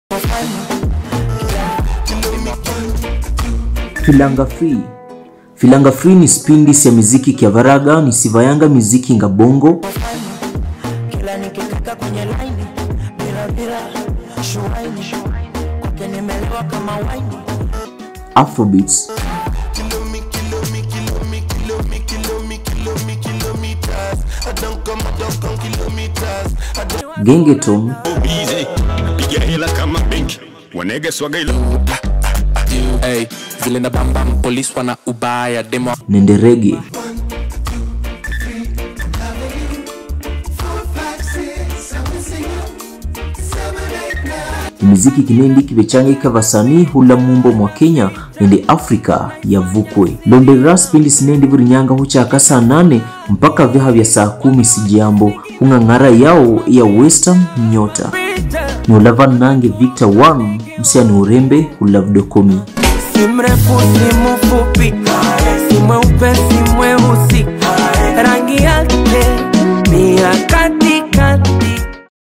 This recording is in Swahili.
Filanga Free. Filanga Free ni spindi ya miziki kia varaga ni sivayanga miziki nga bongo kila nikikaka kwenye laini bila bila shuaini kwake nimelewa kama waini afrobeats gengeton Easy. Piga hela kama benki wanege swaga ilo Hey, vile na bambam polis wana ubaya demo nende rege miziki kinendi kivechangika vasanii hula mumbo mwa kenya nende afrika yavukwe londera spindi sinendi vurinyanga huchaka saa nane mpaka vyaha vya saa kumi sijambo hung'ang'ara yao ya western nyota ni ulava nange victor 1 msiani urembe hulavdokomi si mrefu si mfupi si mweupe si mweusi rangi yake ni ya